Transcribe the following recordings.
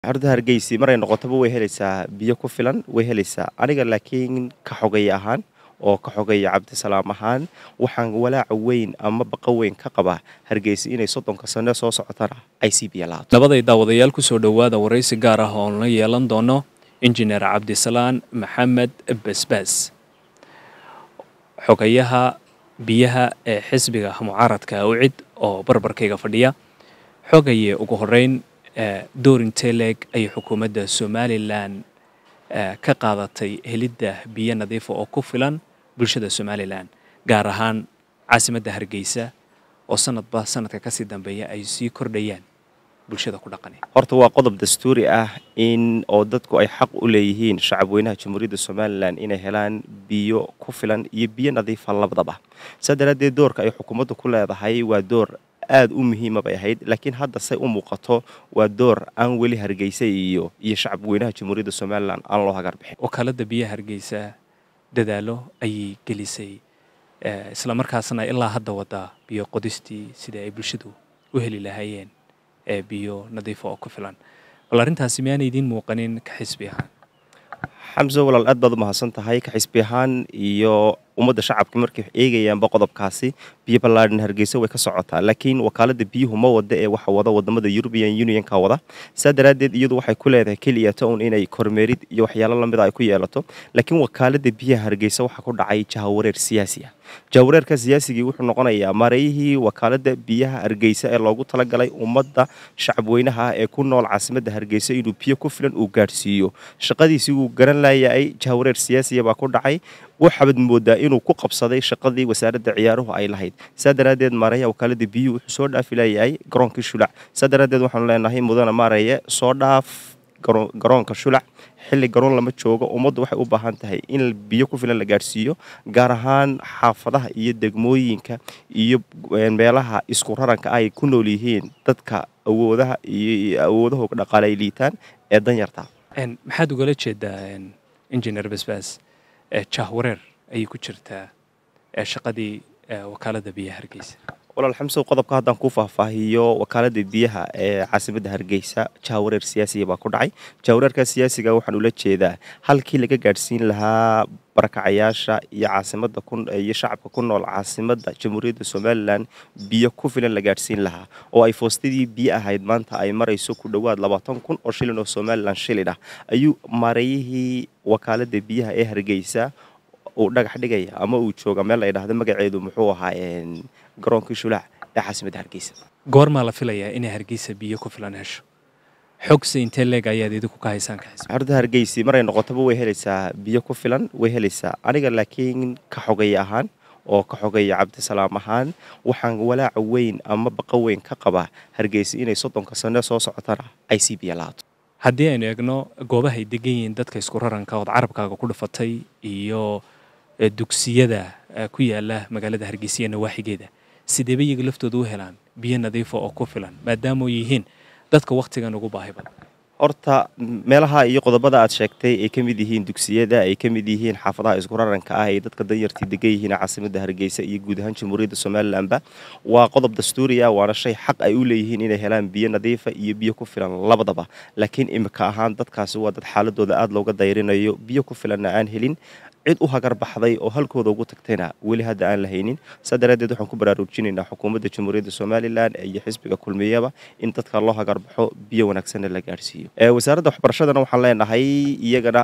horta hargeysi maray noqotaba way helaysaa biyo ku filan way helaysaa aniga laakiin ka xogay ahaan oo ka xogaya cabdisalaam ahaan waxaan walaaca weyn ama baqa weyn ka qabaa hargeysa inay soddonka sane soo socotana ay sii biyo laato labaday daawadayaal kusoo dhowaada waraysi gaar ah oon la yeelan doono injineer cabdisalaan maxamed basbaas xogayaha biyaha ee xisbiga mucaaradka awcid oo barbarkayga fadhiya xogaye ugu horeyn doorinteleg ayay xukuumadda somalilan ka qaadatay helidda biyo nadiifa oo ku filan bulshada somalilan gaar ahaan caasimadda hargeysa oo sanadba sanadka kasii dambeeya ay sii kordhayaan bulshada ku dhaqan horta waa qodob dastuuri ah in oo dadku ay xaq u leeyihiin shacabweynaha jamhuuriyadda somalilan inay helaan biyo ku filan iyo biyo nadiifa labadaba saa daraaddeed doorka ay xukuumaddu ku leedahay waa door aada u muhiima bay ahayd laakiin hadda say u muuqato waa door aan weli hargeysa iyo iyo shacabweynaha jamhuuriyadda somalilan aan loo hagar bixin wakaaladda biyaha hargeysa dadaalo ayay gelisay islamarkaasna ilaa hadda wadaa biyo qodistii sidai ay bulshadu u heli lahaayeen ee biyo nadiifa oo ku filan bal arrintaasi miyaana idiin muuqanin ka xisbi ahaan xamso walaal aad baad u mahadsan tahay ka xisbi ahaan iyo ummadda shacabka markay eegayaanba qodobkaasi biyo ballaadhan hargeysa way ka socotaa laakiin wakaaladda biyuhu ma wada ee waxa wada wadamada european unionka wada saa daraaddeed iyadu waxay ku leedahay keliya town inay kormeerid iyo waxyaalo lamida ay ku yeelato laakiin wakaaladda biyaha hargeysa waxaa ku dhacay jahawareer siyaasi ah jahawareerka siyaasigii wuxuu noqonayaa mareeyihii wakaaladda biyaha hargeysa ee loogu talagalay ummadda shacabweynaha ah ee ku nool caasimadda hargeysa inuu biyo ku filan uu gaadhsiiyo shaqadiisii wuu garan laayay jahawareer siyaasiya baa ku dhacay waxaabad moodaa inuu ku qabsaday shaqadii wasaaradda ciyaaruhu ay lahayd saa daraaddeed maareeya wakaaladda biyuhu wuxuu soo dhaafi layahay garoonkii shulac saa daraaddeed waxaanu leenahay mudana maareeye soo dhaaf garoonka shulac xilli garoon lama joogo ummaddu waxay u baahan tahay in biyo ku filan la gaadhsiiyo gaar ahaan xaafadaha iyo degmooyinka iyo meelaha isku raranka ay ku nool yihiin dadka awoodaha iyo awoodahooga dhaqaale ay liitaan ee danyarta maxaad ugala jeedaa injineer basbaas jahwareer ayay ku jirtaa shaqadii wakaaladda biyaha hargeysa walaal xamsow qodobka haddaan ku faahfaahiyo wakaaladda biyaha ee caasimadda hargeysa jahawareer siyaasiya baa ku dhacay jahawareerka siyaasiga waxaan ula jeedaa halkii laga gaadhsiin lahaa barakacayaasha iyo caasimada iyo shacabka ku nool caasimadda jamhuuriyadda somalilan biyo ku filan la gaadhsiin lahaa oo ay foostadii biyo ahayd maanta ay marayso ku dhowaad labaatan kun oo shilin oo somalilan shilin ah ayuu mareeyihii wakaaladda biyaha ee hargeysa uu dhagax dhigaya ama uu jooga meel la ydhahdo magaceedu muxuu ahaa garoonkii shulaac ee caasimadda hargeysa goormaa la filayaa inay hargeysa biyo ku filan hesho xogse intee leeg ayaad idinku ka haysaan ka xisbi horta hargeysi maray noqotaba way helaysaa biyo ku filan way helaysaa aniga laakiin ka xogay ahaan oo ka xogaya cabdisalaam ahaan waxaan walaaca weyn ama baqa weyn ka qabaa hargeysa inay soddonka sane soo socotana ay sii biyo laato haddii aynu eegno goobaha ay degan yihiin dadka isku raranka ood carabkaaga ku dhufatay iyo dugsiyada ku yaala magaalada hargeysa iyo nawaaxigeeda sideeba iyaga laftooda u helaan biyo nadiifa oo ku filan maadaama yihiin dadka wakhtigan ugu baahi badan horta meelaha iyo qodobada aad sheegtay ay ka mid yihiin dugsiyada ay ka mid yihiin xaafadaha isku raranka ah ay dadka danyartii degan yihiin caasimadda hargeysa iyo guud ahaan jamhuuriyadda somalilanba waa qodob dastuuriya waana shay xaq ay u leeyihiin inay helaan biyo nadiifa iyo biyo ku filan labadaba laakiin imika ahaan dadkaasi waa dad xaaladooda aada looga dayrinayo biyo ku filanna aan helin cid u hagar baxday oo halkooda ugu tagtayna weli hadda aan la haynin saa daraaddeed waxaan ku baraarujinaynaa xukuumadda jamhuuriyadda somalilan iyo xisbiga kulmiyaba in dadka loo hagar baxo biyo wanaagsanna la gaadhsiiyo wasaaradda waxbarashadana waxaan leenahay iyagana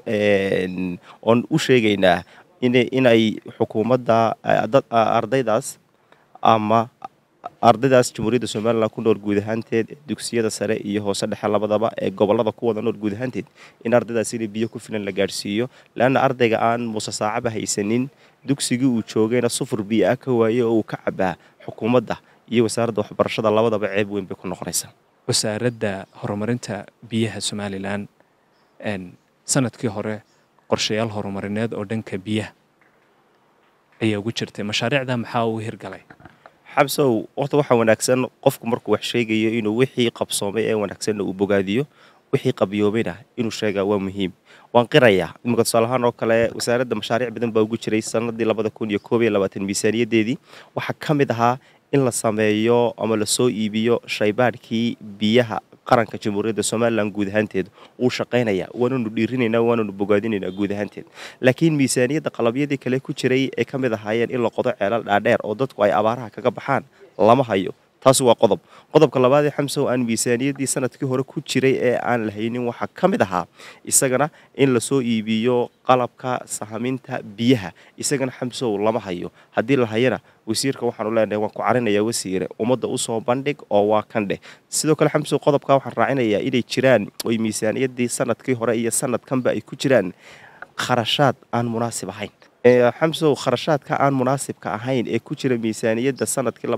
oon u sheegaynaa inay xukuumadda ardaydaas ama ardaydaas jamhuuriyadda somalilan ku nool guud ahaanteed dugsiyada sare iyo hoose dhexe labadaba ee gobolada ku wada nool guud ahaanteed in ardaydaas inay biyo ku filan la gaadhsiiyo leanna ardayga aan muuse saacaba haysanin dugsigii uu joogayna sufur biyo ah ka waaye oo uu ka cabaa xukuumadda iyo wasaaradda waxbarashada labadaba ceeb weyn bay ku noqonaysaa wasaaradda horumarinta biyaha somalilan sanadkii hore qorshayaal horumarineed oo dhanka biyaha ayaa ugu jirtay mashaariicda maxaa uu hirgalay xabsow horta waxaa wanaagsan qofku markuu wax sheegayo inuu wixii qabsoomay ee wanaagsanna uu bogaadiyo wixii qabyoomayna inuu sheegaa waa muhiim waan qirayaa imika tusaalahaan oo kale wasaaradda mashaariic badan baa ugu jiray sanadii labada kun iyo koob iyo labaatan miisaaniyadeedii waxaa ka mid ahaa in la sameeyo ama lasoo iibiyo shaybaadhkii biyaha qaranka jamhuuriyadda somalilan guud ahaanteed uu shaqaynaya waananu dhiirinaynaa waananu bogaadinaynaa guud ahaanteed laakiin miisaaniyadda qalabyadii kale ku jiray ee ka mid ahaayeen in la qodo ceelal dhaadheer oo dadku ay abaaraha kaga baxaan lama hayo taasi waa qodob qodobka labaadee xamsow aan miisaaniyaddii sanadkii hore ku jiray ee aan la haynin waxaa ka mid ahaa isagana in lasoo iibiyo qalabka sahaminta biyaha isagana xamsow lama hayo haddii la hayana wasiirka waxaanu leenahay waan ku carinayaa wasiire ummadda usoo bandhig oo waa kan dheh sidoo kale xamsow qodobka waxaan raacinayaa inay jiraan oy miisaaniyaddii sanadkii hore iyo sanadkanba ay ku jiraan kharashaad aan munaasib ahayn xamsow kharashaadka aan munaasibka ahayn ee ku jira miisaaniyadda sanadkii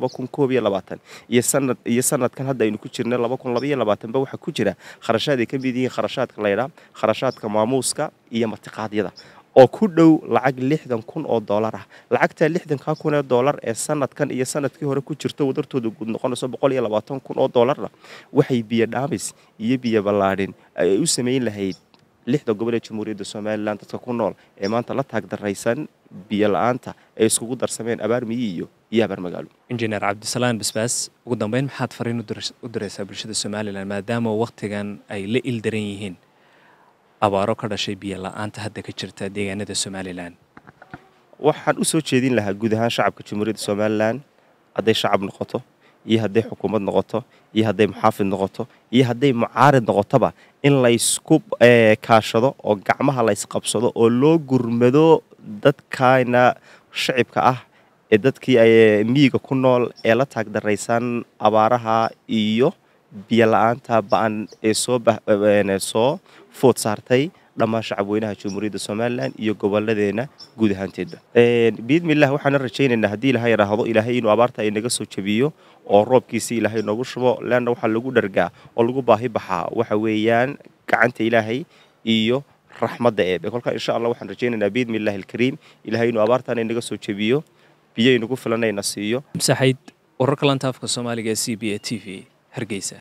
iyo sanadkan hadda aynu ku jirna ba waxaa ku jira kharashaad ay ka mid yihiin kharashaadka laydhaa kharashaadka maamuuska iyo martiqaadyada oo ku dhow lacag lixdan kun oo doolar ah lacagta lixdanka kun ee doolar ee sanadkan iyo sanadkii hore ku jirto wadartooda guud noqonayso boqol iyo labaatan kun oo doolarna waxay biyo dhaamis iyo biyo ballaadhin ay u samayn lahayd lixda gobol ee jamhuuriyadda somalilan dadka ku nool ee maanta la taagdaraysan biyo la-aanta ay iskugu darsameen abaar miyi iyo iyo abaar magaalo injineer cabdisalaan basbaas ugu dambeyn maxaad fariin u diraysaa bulshada somalilan maadaama wakhtigan ay la ildaran yihiin abaaro ka dhashay biyo la-aanta hadda ka jirta deegaanada somalilan waxaan u soo jeedin lahaa guud ahaan shacabka jamhuuriyadda somalilan hadday shacab noqoto iyo hadday xukuumad noqoto iyo hadday muxaafid noqoto iyo hadday mucaarid noqotoba in laysku kaashado oo gacmaha laysqabsado oo loo gurmado dadkana shacibka ah ee dadkii miyiga ku nool ee la taagdaraysan abaaraha iyo biyo la-aanta ba-an ee soosoo food saartay dhammaan shacabweynaha jamhuuriyadda somalilan iyo goboladeenna guud ahaanteedba biidmilah waxaana rajaynaynaa haddii ilaha yidhaahdo ilaahay inuu abaarta inaga soo jabiyo oo roobkiisi ilaahay noogu shubo leanna waxaa lagu dhargaa oo lagu baahi baxaa waxa weeyaan gacanta ilaahay iyo raxmadda eebe kolkaa insha allah waxaan rajaynaynaa biidmi illahi alkariim ilaahay inuu abaartaana inaga soo jabiyo biyo inagu filanayna siiyo saxayd wararka lantaafka soomaaliga ee c b a t v hargeysa